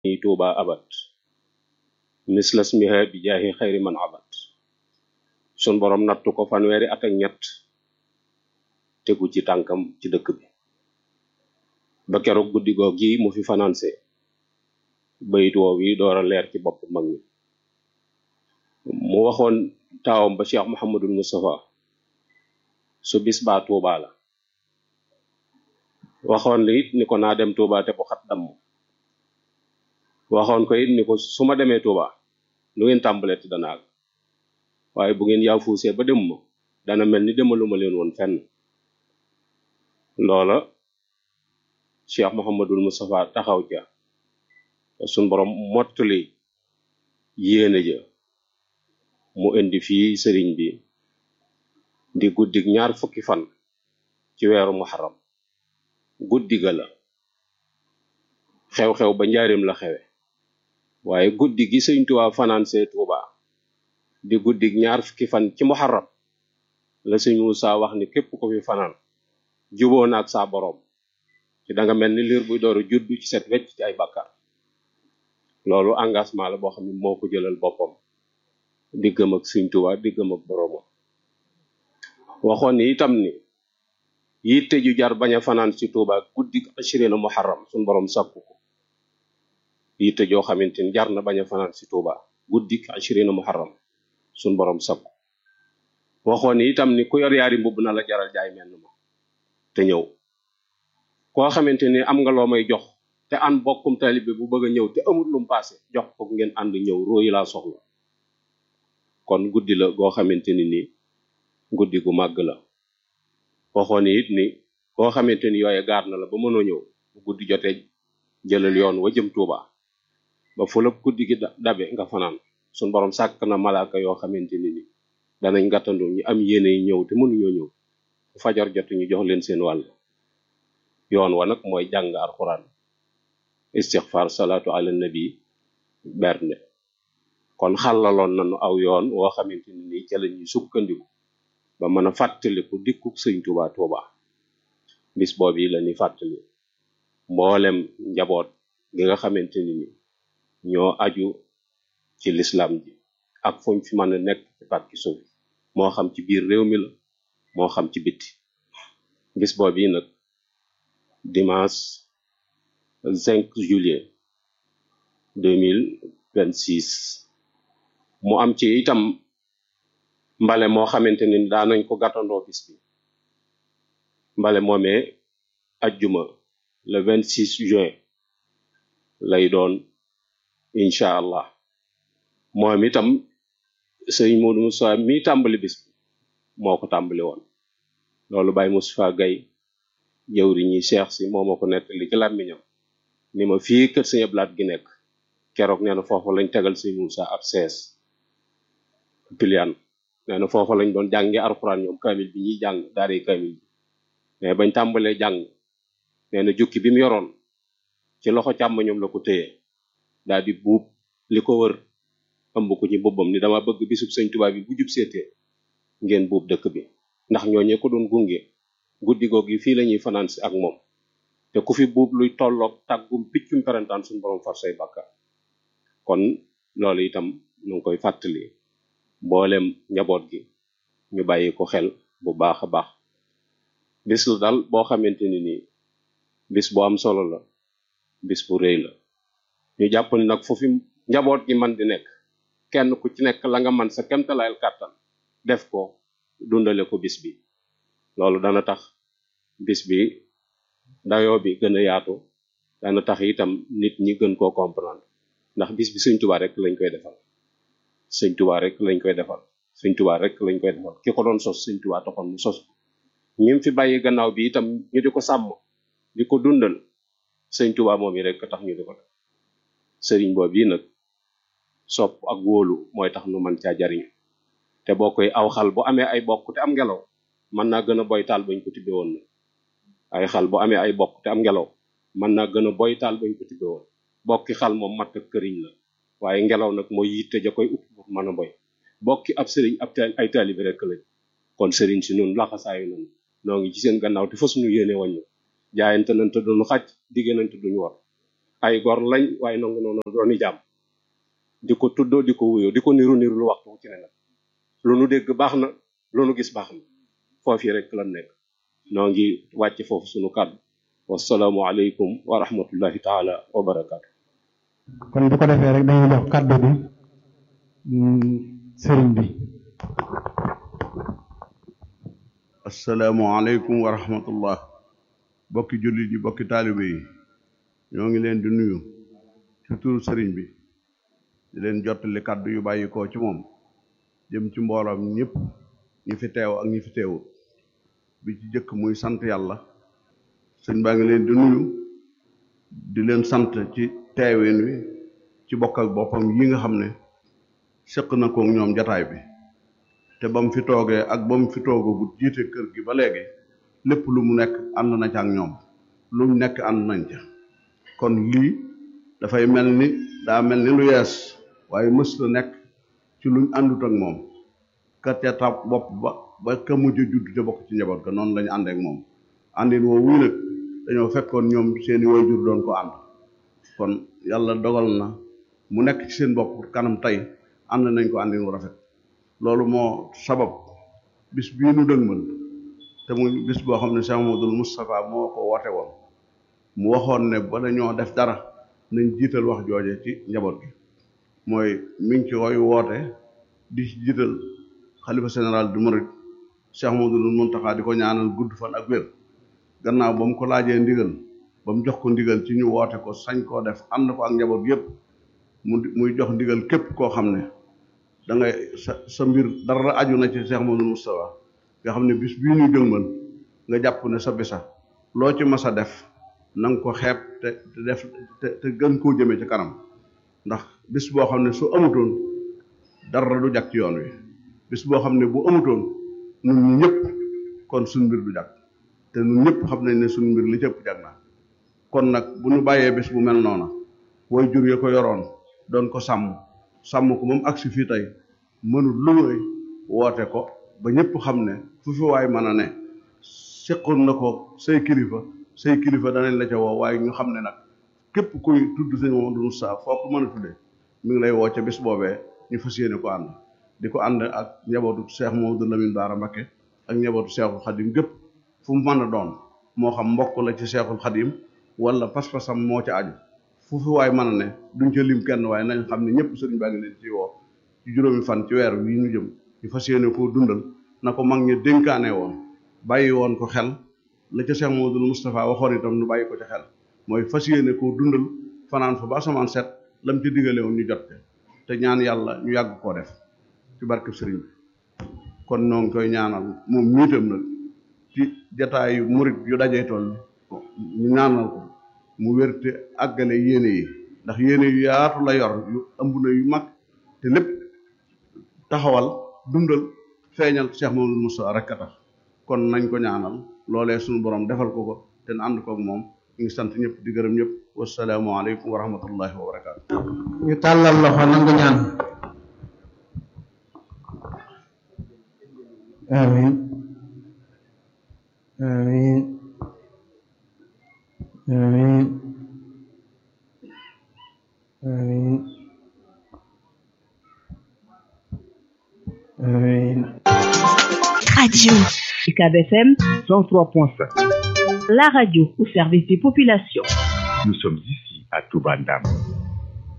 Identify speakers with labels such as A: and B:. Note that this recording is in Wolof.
A: ni tuuba abat mislas miha bi jaahi xayri man abat sun borom nattu ko fanweeri at ak ñett tegu ci tànkam ci dëkk bi ba keroog guddi goog gi mu fi fanaanse bayit woow yi door a leer ci bopp mag mi mu waxoon taawam ba cheikh muhammadul mustafa su bis baa tuuba la waxoon li it ni ko naa dem tuuba te bu xat damm waxoon ko it ni ko su ma demee tuuba lu ngeen tàmbalet danaa waaye bu ngeen yaafuusee ba dem ma dana mel ni demaluma leen woon fenn loola cheikh muhammadul mustafa taxaw ca sun borom mottali yéene ja mu indi fii sëriñ bi di guddig ñaar fukki fan ci weeru muharram guddi ga la xew-xew ba njaarim la xewe waaye guddi gi sëñ Tuubaa fanaan see Tuuba di guddig ñaar fukki fan ci muharram la sëñ Muusaa wax ni képp ko fi fanaan juboo naag saa boroom ci da nga mel ni liir buy dooru juddu ci set wecc ci ay bàkkaar loolu engagement la boo xam ne moo ko jëlal boppam diggam ak sëñ Tuubaa diggam ak boroomam waxoon ni itam ni yitte ju jar bañ a fanaan ci Tuuba guddi ashirina muharram suñ borom sàkku ko yitte joo xamante ni jar na bañ a fanaan ci Tuuba guddi ashirina muharram suñ borom sàkku waxoon ni itam ni ku yor yaari mbubb na la jaral jaay menn ma te ñëw koo xamante ni am nga loo may jox te an bokkum taalibe bu bëgg a ñëw te amul lum paase jox ko ngeen ànd ñëw róoyi laa soxla kon guddi la goo xamante ni nii guddi gu màgg la waxoon it ni koo xamante ni yooye gaar na la ba mënoo ñëw bu guddi jotee jëlal yoon wa jëm Tuuba ba fu la guddi gi dabe nga fanaan suñ borom sàkk na malaaka yoo xamante ni ni danañ gàttandu ñu am yéene yi ñëw te mënuñoo ñëw fu fajar jot ñu jox leen seen wàll yoon wa nag mooy jàng alxuraan istixfar salaatu ala nabi bernde kon xàllaloon nañu aw yoon woo xamante ni nii ca la ñuy sukkandiku ba mën a fàttaliku dikkuk sëñ Tuuba Tuuba bis boobu yi la ñuy fàttali mboolem njaboot gi nga xamante ni ni ñoo aju ci lislam ji ak fuñ fi mën a nekk ci pàkki suuf moo xam ci biir réew mi la moo xam ci bitti bis boobu yi nag dimanche 5 juillet 2026 mu am ci itam mbale moo xamante ni daanañ ko gàttandoo bis bi mbale moomee ajjuma le 26 juin lay doon incha allah moom itam sëñ Modou Moussa mi tàmbali bis bi moo ko tàmbali woon loolu Baye Moustapha Gaye jëwri ñi Cheikh si moo ma ko nettali ci làmmiñam ni ma fii kër sëñ Ablaat gi nekk keroog nee na foofu lañ tegal sëñ Moussa ab sees pilian nee na foofa lañ doon jànge alxuraan ñoom kaamil bi ñuy jàng daare kaamil bi mais bañ tàmbalee jàng nee na jukki bi mu yoroon ci loxo càmmoñam la ko téye daal di buub li ko wër ëmb ko ci boppam ni dama bëgg bisub sëñ Tuubaa bi bu jub seetee ngeen buub dëkk bi ndax ñooñee ko doon gunge guddi goog yi fii la ñuy fanaan si ak moom te ku fi buub luy tolloog tàggum piccum perantaan suñu borom far say bàkkaar kon loolu itam ñu ngi koy fàttali mboolem njaboot gi ñu bàyyi ko xel bu baax a baax bis la daal boo xamante ni nii bis bu am solo la bis bu rëy la ñu jàpp ni nag foofu njaboot gi man di nekk kenn ku ci nekk la nga man sa kemtalayal kàttan def ko dundale ko bis bi loolu dana tax bis bi dayoo bi gën a yaatu dana tax itam nit ñi gën koo comprendre ndax bis bi Sëñ Tuubaa rek lañ koy defal sëñ tubaa rek lañ koy defal sëñ tubaa rek lañ koy defal ki ko doon sos sëñ tubaa taxoon mu sos ko ñim fi bàyyi gannaaw bi itam ñu di ko sàmm di ko dundal sëñ tubaa moom yi rek tax ñu di ko def sëriñ boobu yi nag sopp ak wóolu mooy tax nu man caa jariñ te boo koy aw xal bu amee ay bokk te am ngelaw mën naa gën a boy taal bañ ko tibbe woon na ay xal bu amee ay bokk te am ngelaw mën naa gën a boy taal bañ ko tibbe woon bokki xal moom matt ak këriñ la waaye ngelaw nag mooy yitte ja koy upp pour mën a boy bokki ab sëriñ ab taal ay taalibi rek lañ kon sëriñ si nun laxasaayu nan noo ngi ci seen gannaaw te fas ñu yéene wàññu jaayante nañ te duñu xaj digge nañ te duñu war ay gor lañ waaye nangu noonu dooni jàmm di ko tuddoo di ko wuyoo di ko niru niru lu waxtu ci ne nag lu nu dégg baax na lu nu gis baax na foofu rek lan nekk noo ngi wàcc foofu sunu kàddu wasalaamu aleykum wa rahmatullahi taala wa barakaatu
B: kon bu ko defee rek dañuy jox kàddu bi sëriñ bi
C: asalaamualeykum wa rahmatullah bokki jullit yi bokki taalibe yi ñoo ngi leen di nuyu ci turu sëriñ bi di leen jottali kàddu yu bàyyi koo ci moom jëm ci mbooloom ñëpp ñi fi teew ak ñi fi teewut bi ci jëkk muy sant yàlla sëñ baa ngi leen di nuyu di leen sant ci teewin wi ci bokk ak boppam yi nga xam ne sëq na ko ñoom jataay bi te ba mu fi toogee ak ba mu fi toogagut jiite kër gi ba léegi lépp lu mu nekk ànd na ca ak ñoom lu mu nekk ànd nañ ca kon lii dafay mel ni daa mel ni lu yees waaye mës la nekk ci luñ àndut ak moom ka ca tab bopp ba ba ka mujj judd te bokk ci njaboot ga noonu lañu àndeek moom àndin woo wuy nag dañoo fekkoon ñoom seeni waajur doon ko ànd kon yàlla dogal na mu nekk ci seen bopp kanam tey ànd nañ ko àndin wu rafet loolu moo sabab bis bii nu dëgmal te muy bis boo xam ne Cheikh Mamadou Moustapha moo ko woote woon mu waxoon ne ba dañoo def dara nañ jiital wax jooje ci njaboot gi mooy mi ngi ci koy woote di ci jiital xalifa général du Mouride Cheikh Mamadou Mountakha di ko ñaanal gudd fan ak wér gannaaw ba mu ko laajee ndigal ba mu jox ko ndigal ci ñu woote ko sañ koo def ànd ko ak njaboot yépp mu muy jox ndigal képp koo xam ne da ngay sa sa mbir dara aju na ci Cheikh Mamadou Moustapha nga xam ne bis bii ñuy jëngmal nga jàpp ne sa bisa loo ci mas a def na nga ko xeeb te te def te te gën koo jëmee ci kanam ndax bis boo xam ne su amutoon dara du jag ci yoon wi bis boo xam ne bu amutoon ñun ñëpp kon suñ mbir du jag te ñun ñëpp xam nañ ne suñ mbir li cëpp jag na kon nag bu ñu bàyyee bis bu mel noona way jur ya ko yoroon doon ko sàmm sàmm ko moom agsi fii tey mënul lu muy woote ko ba ñëpp xam ne fu fi waay mën a ne seqoon na ko say kilifa say kilifa danañ la ca woo waaye ñu xam ne nag képp kuy tudd sëñ Mamadou Moussa foo ko mën a tuddee mi ngi lay woo ca bis boobee ñu fas yéene ko ànd di ko ànd ak njabootu Cheikh Mamadou Lamine Bara Mbacké ak njabootu Cheikhul Khadim gépp fu mu mën a doon moo xam mbokk la ci Cheikhul Khadim wala pas-pasam moo ca aju fu fi waay mën a ne duñ ca lim kenn waaye nañ xam ne ñëpp sëriñ baa ngi leen ci woo ci juróomi fan ci weer wi ñu jëm ñu fas yéene koo dundal na ko mag ñi dénkaane woon bàyyi woon ko xel la ca Cheikh Mamadou Moustapha waxoon itam nu bàyyi ko ca xel mooy fas yéene koo dundal fanaan fa ba asamaan set lam ci digale woon ñu jot te ñaan yàlla ñu yàgg koo def ci barkeb sëriñ bi kon noo ngi koy ñaanal moom miitam nag ci jataayu murit yu dajee toll ñu ñaanal ko mu wérte àggale yéene yi ndax yéene yu yaatu la yor yu ëmb na yu mag te lépp taxawal dundal feeñal Cheikh Mamadou Moussa rek a tax kon nañ ko ñaanal loolee suñu borom defal ko ko te na ànd koog moom ñu ngi sant ñëpp di gërëm ñëpp wasalaamu aleykum wa rahmatullahi wa barakaatu.
B: ñu tàllal loxo nangu ñaan amin amin amin amin amin
D: Radio
E: UCAB FM 103.5.
D: La radio au service des populations.
F: Nous sommes ici à Toubandam.